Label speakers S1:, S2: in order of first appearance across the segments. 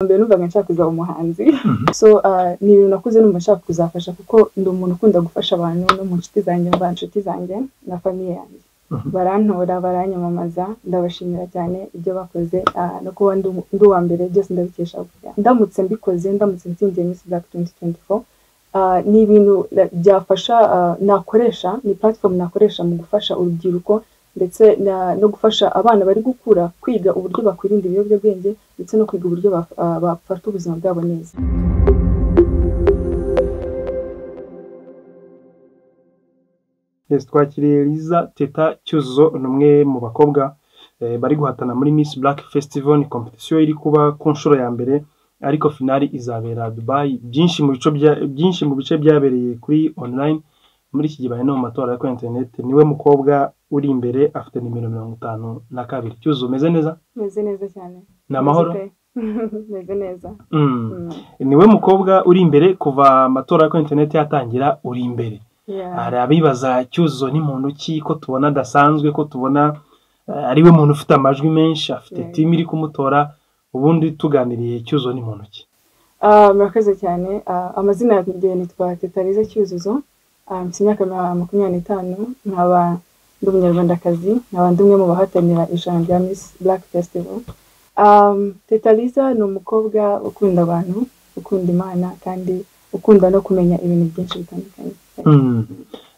S1: mbere numvaga nshaka kuza umuhanzi so ah, ni ibintu nakuze numva nshaka kuzafasha kuko ndi umuntu ukunda gufasha abantu no mu nshuti zanjye mva nshuti zanjye na famiye yanjye barantora baranyamamaza ndabashimira cyane ibyo bakoze ah, no kuba ndi umu- ndi uwa mbere byose ndabikesha burya ndamutse mbikoze ndamutse nsindiye Miss Black 2024 ah, ni ibintu la- byafasha ah, nakoresha ni platform nakoresha mu gufasha urubyiruko ndetse na- no gufasha abana bari gukura kwiga uburyo bakwirinda ibiyobyabwenge ndetse no kwiga uburyo baf- ah, bafata ubuzima bwabo neza
S2: Yes, twakiriye Liza Teta Cyuzuzo ni umwe mu bakobwa eh, bari guhatana muri Miss Black Festival ni competition iri kuba ku nshuro ya mbere ariko finali izabera Dubai byinshi mu bice bya byinshi mu bice byabereye kuri online muri iki gihe bari no mu matora yo kuri internet niwe mukobwa uri imbere afite nimero mirongo itanu na kabiri Cyuzuzo umeze neza
S1: meze neza cyane
S2: ni amahoro
S1: Meze pe. meze neza
S2: Mm.
S1: Mm.
S2: niwe mukobwa uri imbere kuva amatora yo kuri internet yatangira uri imbere
S1: Yeah.
S2: hari abibaza cyuzuzo ni muntu ki ko tubona adasanzwe ko tubona eh, ari we muntu ufite amajwi menshi afite
S1: Yeah.
S2: timu iri kumutora ubundi tuganiriye cyuzuzo ni muntu ki
S1: Ah, murakoze cyane Ah, amazina yanjye nitwa tetariza cyuzuzo Ah, mfite imyaka ma- makumyabiri n'itanu nkaba ndi umunyarwandakazi nkaba ndi umwe mu bahatanira irushanwa rya Miss Black Festival um, tetariza ni umukobwa ukunda abantu ukunda imana kandi ukunda no kumenya ibintu byinshi bitandukanye
S2: Mm.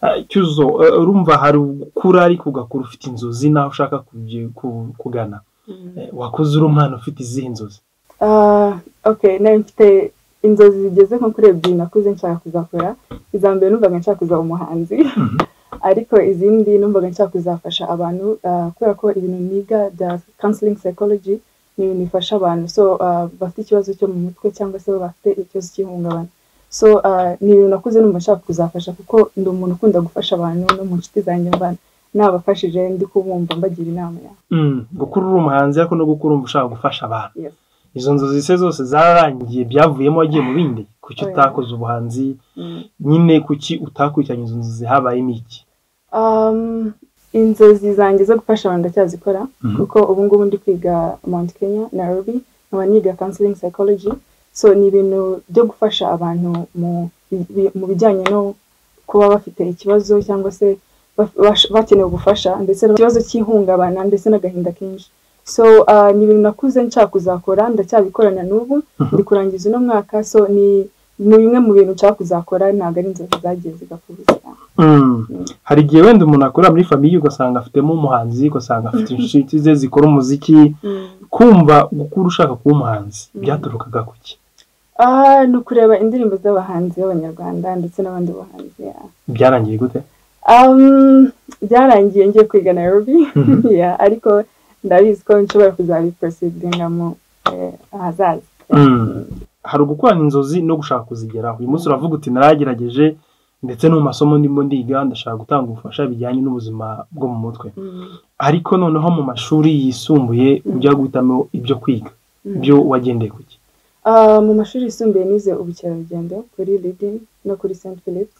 S2: Ah, cyuzuzo eh, urumva hari ugukura ariko ugakura ufite inzozi naho ushaka kujya- ku- kugana
S1: Mm.
S2: Eh, wakuze uri umwana ufite izihe nzozi
S1: Ah, okay nari mfite inzozi zigeze nko kuri ebyiri nakuze nshaka kuzakora iza mbere numvaga nshaka kuzaba umuhanzi ariko izindi numvaga nshaka kuzafasha abantu ah, kubera ko ibintu niga bya counseling psychology ni ibintu bifasha abantu so ah, bafite ikibazo cyo mu mutwe cyangwa se bafite ikibazo cy'ihungabana so ah, ni ibintu nakuze numva nshaka kuzafasha kuko ndi umuntu ukunda gufasha abantu no mu nshuti zanjye mba nabafashije ndi kubumva mbagira inama yawe
S2: Mm. gukura uri umuhanzi ariko no gukura urumva ushaka gufasha abantu
S1: Yes.
S2: izo nzozi se zose zararangiye byavuyemo wagiye mu bindi kuki
S1: Oya.
S2: utakoze ubuhanzi
S1: Mm.
S2: nyine kuki utakurikiranye izo nzozi habayemo iki
S1: Um, inzozi zanjye zo gufasha abantu ndacyazikora
S2: Mhm.
S1: kuko ubu ngubu ndi kwiga Mount Kenya Nairobi nkaba niga counseling psychology so ni ibintu byo gufasha abantu mu, bi- mu bijyanye no kuba bafite ikibazo cyangwa se baf- bash- bakeneye ubufasha ndetse n'ikibazo cy'ihungabana ndetse n'agahinda kenshi so uh, ni ibintu nakuze nshaka kuzakora ndacyabikorana n'ubu
S2: Mhm.
S1: ndi kurangiza uno mwaka so ni ni bimwe mu bintu nshaka kuzakora ntabwo ari inzozi zagiye zigapfa ubusa
S2: hari igihe wenda umuntu akorera muri famiye ugasanga afitemo umuhanzi ugasanga afite inshuti ze zikora umuziki
S1: Mm.
S2: kumva gukura ushaka kuba umuhanzi byaturukaga ku ki
S1: Ah, ni ukureba indirimbo z'abahanzi b'abanyarwanda ndetse n'abandi bahanzi yeah.
S2: byarangiye gute
S1: um, byarangiye ngiye kwiga Nairobi
S2: Mhm.
S1: yeah, ariko ndabizi ko nshobora kuzabiprosidingamo eh, ahazaza
S2: Mm. hari ugukorana inzozi no gushaka kuzigeraho uyu munsi uravuga uti naragerageje ndetse no mu masomo ndimo ndiga ndashaka gutanga ubufasha bijyanye n'ubuzima bwo mu mutwe
S1: Mm.
S2: ariko noneho mu mashuri yisumbuye ujya guhitamo ibyo kwiga
S1: Mm.
S2: byo wagendeye ku ki
S1: Ah, mu mashuri yisumbuye nize ubukerarugendo kuri Lidi no kuri St Philip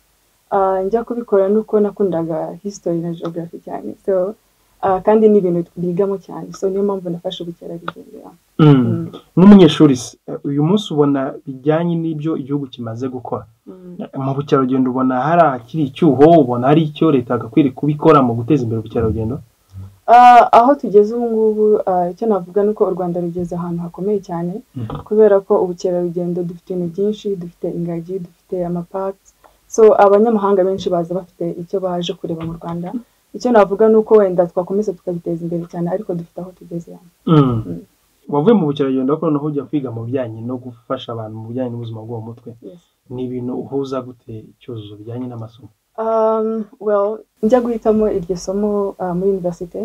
S1: Ah, njya kubikora nuko nakundaga history na geography cyane so ah, kandi ni ibintu bigamo cyane so niyo mpamvu nafashe ubukerarugendo yeah.
S2: Mm.
S1: Mm.
S2: nk'umunyeshuri se eh, uyu munsi ubona bijyanye n'ibyo igihugu kimaze gukora
S1: Mm.
S2: mu bukerarugendo ubona hari akiri icyuho ubona hari icyo leta yagakwiriye kubikora mu guteza imbere ubukerarugendo
S1: Ah, aho tugeze ubu ngubu ah, icyo navuga ni uko u Rwanda rugeze ahantu hakomeye cyane
S2: Mhm.
S1: kubera ko ubukerarugendo dufite ibintu byinshi dufite ingagi dufite amapaki so abanyamahanga benshi baza bafite icyo baje kureba mu Rwanda icyo navuga ni uko wenda twakomeza tukabiteza imbere cyane ariko dufite aho tugeze hano.
S2: Mm.
S1: Mm.
S2: wavuye mu bukerarugendo ariko noneho ujya kwiga mu bijyanye no gufasha abantu mu bijyanye n'ubuzima bwo mu mutwe
S1: Yes.
S2: ni ibintu uhuza gute icyuzuzo bijyanye n'amasomo
S1: Um, well, njya guhitamo iryo somo uh, muri universite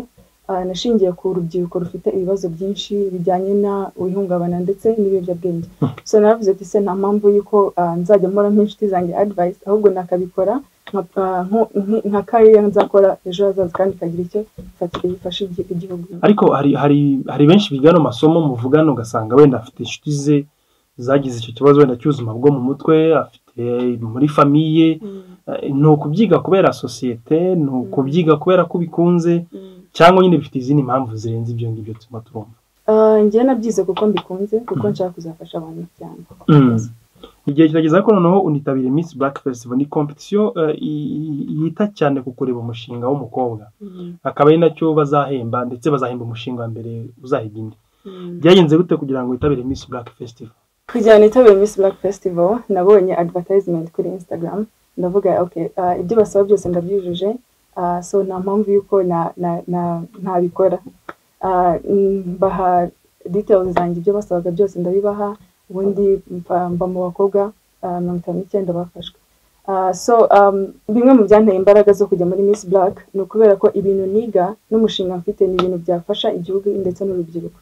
S1: uh, nashingiye ku rubyiruko rufite ibibazo byinshi bijyanye na ihungabana ndetse n'ibiyobyabwenge so naravuze ati se nta mpamvu y'uko uh, nzajya mpora nk'inshuti zanjye advice ahubwo nakabikora nka, uh, nko- nki- nka kariya nzakora ejo hazaza kandi kagira icyo ifatire gifasha igi- igihugu
S2: ariko hari hari hari benshi biga ano masomo muvugana ugasanga wenda afite inshuti ze zagize icyo kibazo wenda cy'ubuzima bwo mu mutwe afite muri famiye
S1: Mm,
S2: Eh, ni ukubyiga kubera sosiyete ni ukubyiga kubera ko ubikunze
S1: mm.
S2: cyangwa nyine bifite izindi mpamvu zirenze ibyo ngibyo tuma turumva
S1: ngewe nabyize kuko mbikunze kuko nshaka kuzafasha abantu cyane
S2: igihe kirageza ko noneho unitabira Miss Black Festival ni competition eh, i- yita cyane ku kureba umushinga w'umukobwa
S1: Mm,
S2: akaba ari nacyo bazahemba ndetse bazahemba umushinga wa mbere uzahiga indi
S1: mm.
S2: byagenze gute kugira ngo witabire Miss Black Festival
S1: kugira ngo nitabire Miss Black Festival nabonye advertisement kuri Instagram ndavuga okay ah, ibyo basaba byose ndabyujuje ah, so nta mpamvu y'uko na- na- na- ntabikora Ah, mm, baha details zanjye ibyo basabaga byose ndabibaha ubundi mva mva mu bakobwa ah, mirongo itanu n'icyenda bafashwe Ah, so um, bimwe mu byanteye imbaraga zo kujya muri Miss Black ni ukubera ko ibintu niga n'umushinga mfite ni ibintu byafasha igihugu ndetse n'urubyiruko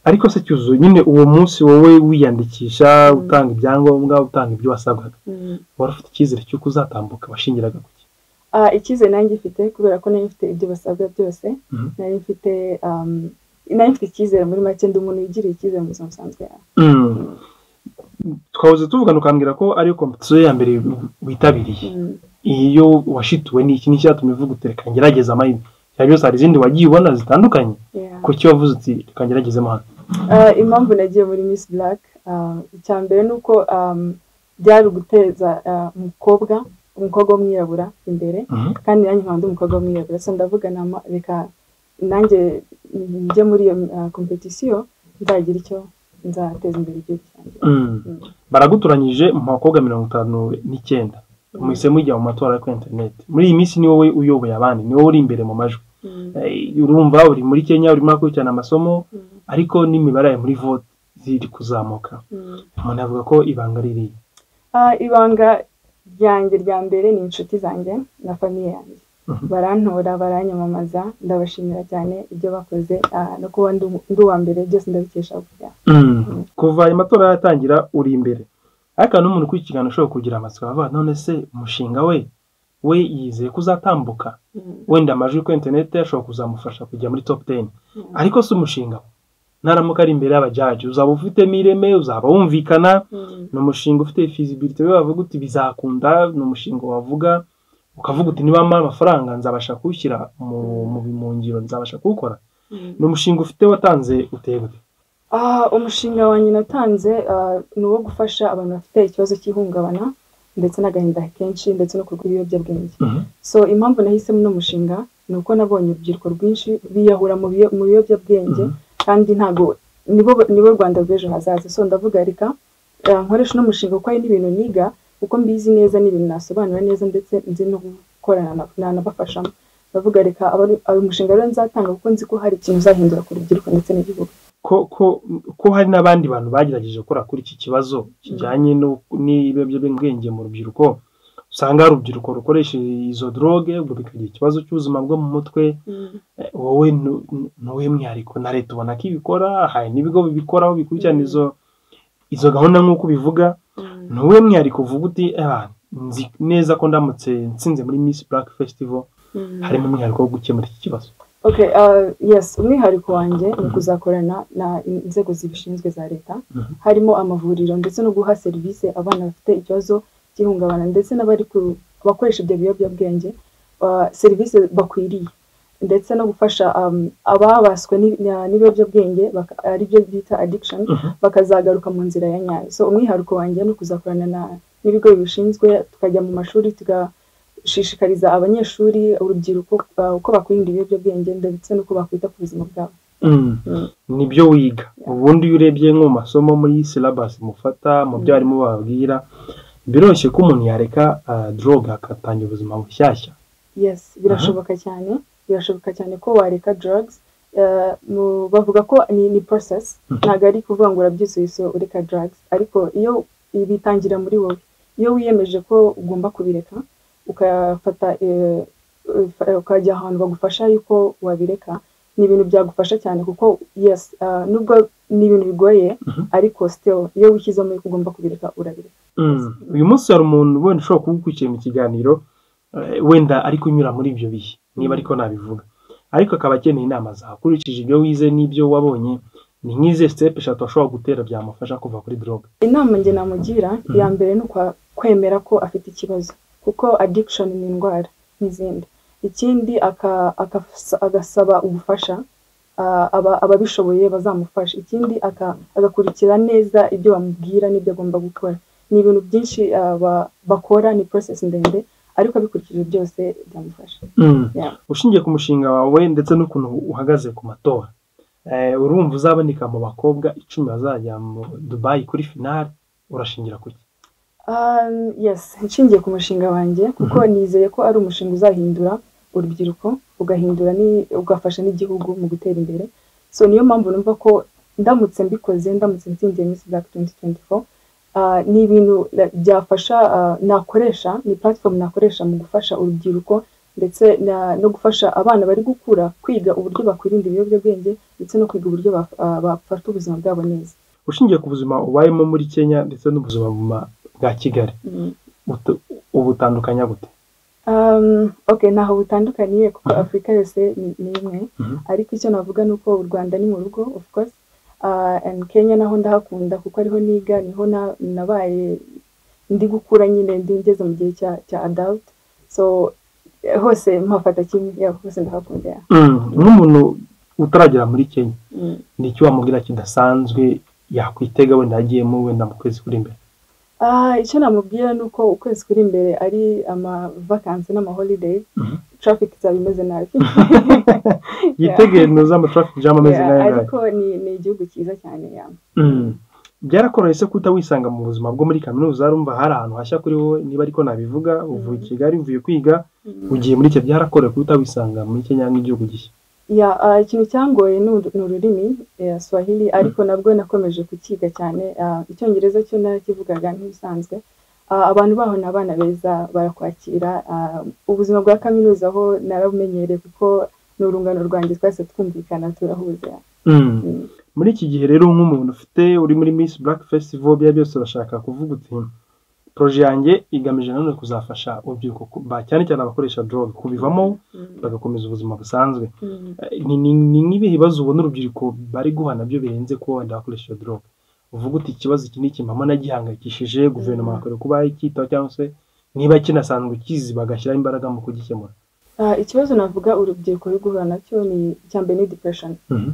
S2: ariko se cyuzuye nyine uwo munsi wowe wiyandikisha utanga ibyangombwa utanga ibyo wasabwaga
S1: Mm.
S2: wari ufite icyizere cy'uko uzatambuka washingiraga ku ki
S1: Ah, icyizere nanjye mfite kubera ko nari mfite ibyo basabwa byose
S2: Mhm.
S1: nari mfite um, nari mfite icyizere muri make ndi umuntu wigiriye icyizere mu buzima busanzwe
S2: Mm. twahoze tuvugana ukambwira ko ariyo kompetisiyo ya mbere witabiriye
S1: Mm,
S2: iyo washituwe ni iki n'icyatumye uvuga uti reka ngerageze amahirwe cyane byose hari izindi wagiye ubona zitandukanye
S1: yeah.
S2: kuki wavuze uti reka ngeragezemo hano
S1: Ah, impamvu nagiye muri Miss Black ah, icya mbere ni uko um, byari uguteza ah, umukobwa umukobwa w'umwirabura imbere
S2: Mhm.
S1: kandi nanjye nkaba ndi umukobwa w'umwirabura so ndavuga nama reka nanjye njye muri iyo ah, competition nzagira icyo nzateza imbere igihugu cyanjye
S2: Mm.
S1: Mm.
S2: baragutoranyije mu bakobwa mirongo itanu n'icyenda muhise mujya mu matora yo kuri interineti muri iyi minsi ni wowe uyoboye abandi ni wowe uri imbere mu majwi
S1: Mm,
S2: Eh, urumva uri muri kenya urimo akurikirana amasomo
S1: mm,
S2: ariko n'imibare yawe muri vote ziri kuzamuka
S1: mm.
S2: umuntu avuga ko ibanga ririya
S1: Ah, ibanga ryanjye rya mbere ni inshuti zanjye na famiye yanjye
S2: Mhm.
S1: barantora baranyamamaza ndabashimira cyane ibyo bakoze ah, no kuba ndi umu- ndi uwa mbere byose ndabikesha burya
S2: kuva ayo matora yatangira uri imbere ariko hari n'umuntu ukurikirana ushobora kugira amatsiko avuga none se umushinga we we yizeye ko uzatambuka wenda amajwi kuri interineti ashobora kuzamufasha kujya muri topu teni
S1: Mm.
S2: ariko si umushinga we naramuka ari imbere y'abajaji uzaba ufitemo ireme uzaba wumvikana
S1: Mm,
S2: ni umushinga ufite feasibility we wavuga uti bizakunda ni umushinga wavuga ukavuga uti niba mpa amafaranga nzabasha kuwushyira mu, mu, mu ngiro nzabasha kuwukora
S1: mm.
S2: ni umushinga ufite watanze uteye gute
S1: Ah, umushinga wanjye natanze ah, ni uwo gufasha abantu bafite ikibazo cy'ihungabana ndetse n'agahinda kenshi ndetse no kurwanya ibiyobyabwenge so impamvu nahisemo uno mushinga ni uko nabonye urubyiruko rwinshi biyahura mu biyo- mu biyobyabwenge kandi ntabwo nibo nibo Rwanda rw'ejo hazaza so ndavuga reka eh, nkoresha uno mushinga kuko hari n'ibintu niga kuko mbizi neza n'ibintu nasobanura neza ndetse nzi no gukorana na- nanabafashamo ndavuga reka abari- uyu mushinga rero nzatanga kuko nzi ko hari ikintu uzahindura ku rubyiruko ndetse n'igihugu
S2: ko ko ko hari n'abandi bantu bagerageje gukora kuri iki kibazo kijyanye no- n'ibiyobyabwenge mu rubyiruko usanga urubyiruko rukoresha izo droge ubwo bikagira ikibazo cy'ubuzima bwo mu mutwe Eh, wowe nu- nu- nuwuhe mwihariko na leta ubona ko ibikora hari n'ibigo bibikoraho bikurikirana
S1: Mm.
S2: izo izo gahunda nk'uko ubivuga ni uwuhe mwihariko uvuga uti "Ah, nzi neza ko ndamutse nsinze muri Miss Black Festival harimo umwihariko wo gukemura iki kibazo
S1: Okay, uh, yes umwihariko wanjye ni ukuzakorana na inzego zibishinzwe za leta
S2: Mhm.
S1: harimo amavuriro ndetse no guha serivisi abana bafite ikibazo cy'ihungabana ndetse n'abari ku- abakoresha ibyo biyobyabwenge uh, serivisi bakwiriye ndetse no gufasha um, ababaswe n'i- na- n'ibiyobyabwenge baka- ari byo bita addiction bakazagaruka mu nzira ya nyayo so umwihariko wanjye ni ukuzakorana na n'ibigo bibishinzwe tukajya mu mashuri tugashishikariza abanyeshuri urubyiruko uh, uko bakwirinda ibiyobyabwenge ndetse n'uko bakwita ku buzima bwabo
S2: Mm.
S1: Mm.
S2: nibyo wiga ubundi iyo urebye nko mu masomo muri silabasi mufata mu byo
S1: Mm.
S2: abarimu bababwira biroroshye ko umuntu yareka ah, drogue agatangira ubuzima bushyashya
S1: yes birashoboka cyane birashoboka cyane ko wareka drugs Uh, mu- bavuga ko ni, ni process
S2: Mhm.
S1: ntabwo ari kuvuga ngo urabyisuye so ureka drugs ariko iyo bitangira muri wowe iyo wiyemeje ko ugomba kubireka ukafata eh, ufa- ukajya ahantu bagufasha yuko wabireka ni ibintu byagufasha cyane kuko yes uh, nubwo ni ibintu bigoye
S2: Mhm.
S1: ariko still iyo wishyizemo yuko ugomba kubireka urabireka
S2: Mm. uyu munsi hari umuntu wenda ushobora kuba ukurikira mu kiganiro eh, wenda ari kunyura muri ibyo bihe niba
S1: Mm.
S2: ariko nabivuga ariko akaba akeneye inama zawe ukurikije ibyo wize n'ibyo wabonye ni nk'ize sitepu eshatu ashobora gutera byamufasha kuva kuri drogue
S1: inama njye namugira iya mbere ni ukwa- kwemera ko afite ikibazo kuko addiction ni indwara nk'izindi ikindi aka- aka- agasaba ubufasha ababishoboye bazamufasha ikindi agakurikira neza ibyo bamubwira n'ibyo agomba gukora ni ibintu byinshi bakora ni porosesi ndende ariko abikurikije byose byamufasha
S2: ushingiye ku mushinga wawe ndetse n'ukuntu uhagaze ku matora urumva uzaboneka mu bakobwa icumi bazajya mu dubayi kuri finale urashingira ku cye
S1: yesi nshingiye ku mushinga wanjye kuko nizeye ko ari umushinga uzahindura urubyiruko ugahindura ugafasha n'igihugu mu gutera imbere so niyo mpamvu numva ko ndamutse mbikoze ndamutse nsindiye minsi black twenty twenty four ni ibintu byafasha nakoresha ni platform nakoresha mu gufasha urubyiruko ndetse no gufasha abana bari gukura kwiga uburyo bakwirinda ibiyobyabwenge ndetse no kwiga uburyo bafata ubuzima bwabo neza
S2: ushingiye ku buzima ubayemo muri kenya ndetse n'ubuzima bwa kigali ubutandukanya gute
S1: oke ntaho butandukaniye kuko afurika yose ni imwe ariko icyo navuga ni uko u rwanda ni mu rugo of course and kenya naho ndahakunda kuko ariho niga niho nabaye ndi gukura nyine ndi ngeze mu gihe cya adult so hose mpafata kimwe yaba hose ndahakunda
S2: nk'umuntu utaragera muri kenya ni icyo wamubwira kidasanzwe yakwitega wenda agiyemo wenda mu kwezi kuri imbere
S1: icyo namubwira ni uko ukwezi kuri imbere ari amavakansi n'amaholideyi traffic izaba imeze nabi
S2: yitegeye ntuza ama traffic jam ameze nabi
S1: ariko ni igihugu cyiza cyane yaba
S2: byarakoroheye se kuta wisanga mu buzima bwo muri kaminuza urumva hari ahantu hashya kuri wowe niba ariko nabivuga uvuye i kigali uvuye kwiga ugiye muri icyo byarakorewe kuta wisanga muri kenya nk'igihugu gishya
S1: ya ikintu cyangoye ni ururimi swahili ariko nabwo nakomeje kukiga cyane icyongereza cyo narakivugaga nk'ibisanzwe abantu baho ni abana beza barakwakira ubuzima bwa kaminuza aho narabumenyereye kuko ni urungano rwanjye twese twumvikana turahuza
S2: muri iki gihe rero nk'umuntu ufite uri muri miss black festival byari byose urashaka kuvuga uti poroje yanjye igamije nanone kuzafasha urubyiruko cyane cyane abakoresha dorog kubivamo bagakomeza ubuzima busanzwe ni nk'ibihe bibazo ubona urubyiruko bari guha nabyo birenze kuba wenda bakoresha dorog uvuga uti ikibazo iki ni iki mama nagihangayikishije guverinoma yakorera kuba icyitaho cyangwa se niba kinasanzwe kizi bagashyiraho imbaraga mu kugikemura
S1: ikibazo navuga urubyiruko ruri guhura nacyo ni icya mbere ni depression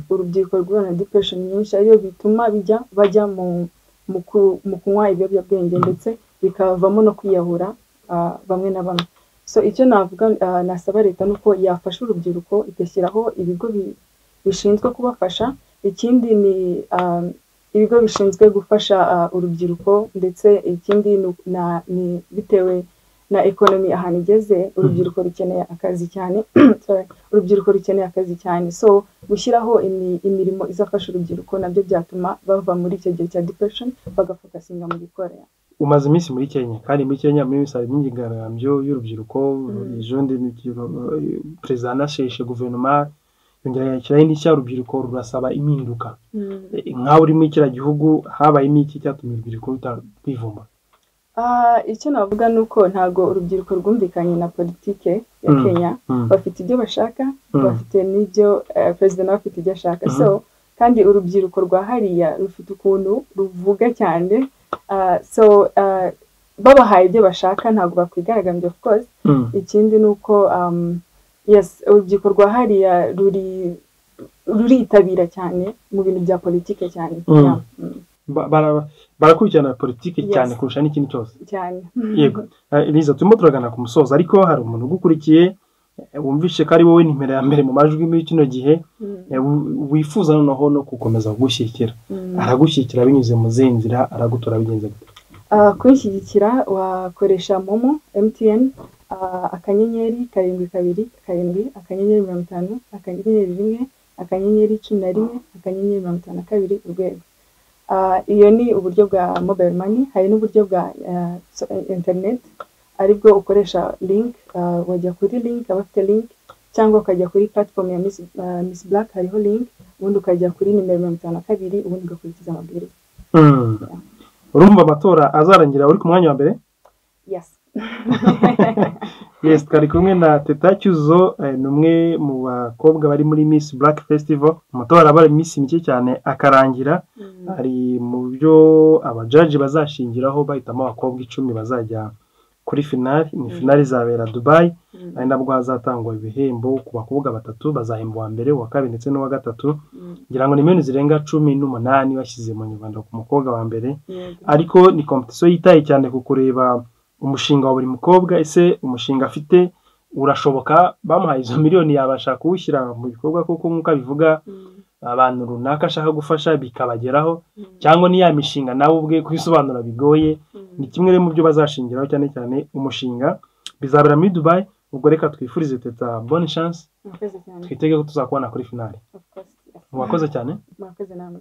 S1: urubyiruko ruri guhura na depression nyinshi ariyo bituma bijya bajya mu kunywa ibiyobyabwenge ndetse bikavamo no kwiyahura bamwe na bamwe so icyo navuga nasaba leta ni uko yafasha urubyiruko igashyiraho ibigo bishinzwe kubafasha ikindi ni ibigo bishinzwe gufasha urubyiruko ndetse ikindi ni bitewe na ekonomi ahantu igeze urubyiruko rukeneye akazi cyane urubyiruko rukeneye akazi cyane so gushyiraho imirimo izafasha urubyiruko nabyo byatuma bava muri icyo gihe cya depression bagafokasinga mu bikorera
S2: umaze iminsi muri kenya kandi muri kenya muri hari imyigaragambyo y'urubyiruko jendi perezida anasheshe guverinoma yongera gushyiraho indishyi urubyiruko rurasaba impinduka nk'aho uri muri kiriya gihugu habayemo iki cyatumye urubyiruko rutavumba
S1: icyo navuga ni uko ntabwo urubyiruko rwumvikanye na politike ya kenya bafite ibyo bashaka bafite n'ibyo perezida nawe afite ibyo ashaka so kandi urubyiruko rwa hariya rufite ukuntu ruvuga cyane so babahaye ibyo bashaka ntabwo bakwigaragambye of course ikindi ni uko urubyiruko rwa hariya ruritabira cyane mu bintu bya politiki cyane
S2: barakurikirana politiki cyane kurusha n'ikindi cyose
S1: cyane
S2: yego riza turimo turagana ku musozo ariko hari umuntu ugukurikiye wumvishe ko ari wowe nimero ya mbere mu majwi muri kino gihe wifuza noneho no gukomeza kugushyigikira aragushyigikira binyuze mu zihe nzira aragutora bigenze gute
S1: kwishyigikira wakoresha momo mtn akanyenyeri karindwi kabiri karindwi akanyenyeri mirongo itanu akanyenyeri rimwe akanyenyeri cumi na rimwe akanyenyeri mirongo itanu na kabiri urwego iyo ni uburyo bwa mobayiro mani hari n'uburyo bwa interineti aribwo ukoresha link wajya kuri link abafite link cyangwa ukajya kuri platform ya miss black hariho link ubundi ukajya kuri nimero mirongo itanu na kabiri ubundi ugakurikiza amabwiriza
S2: urumva amatora azarangira uri ku mwanya wa mbere yes twari kumwe na teta cyuzo ni umwe mu bakobwa bari muri miss black festival amatora aba ari iminsi mike cyane akarangira ari mu byo abajaji bazashingiraho bahitamo abakobwa icumi bazajya kuri finali ni finali izabera dubayi ari nabwo hazatangwa ibihembo ku bakobwa batatu bazahemba uwa mbere uwa kabiri ndetse n'uwa gatatu ngira ngo ni miliyoni zirenga cumi n'umunani bashyize mu nyarwanda ku mukobwa wa mbere ariko ni kompetisiyo yitaye cyane ku kureba umushinga wa buri mukobwa ese umushinga afite urashoboka bamuhaye izo miliyoni yabasha kuwushyira mu bikorwa kuko nk'uko abivuga abantu runaka ashaka gufasha bikabageraho cyangwa ni ya mishinga nawe ubwe kuyisobanura bigoye ni kimwe mu byo bazashingiraho cyane cyane umushinga bizabera muri dubayi ubwo reka twifurize teta boni shansi twitege ko tuzakubona kuri finali mwakoze cyane
S1: mwakoze namwe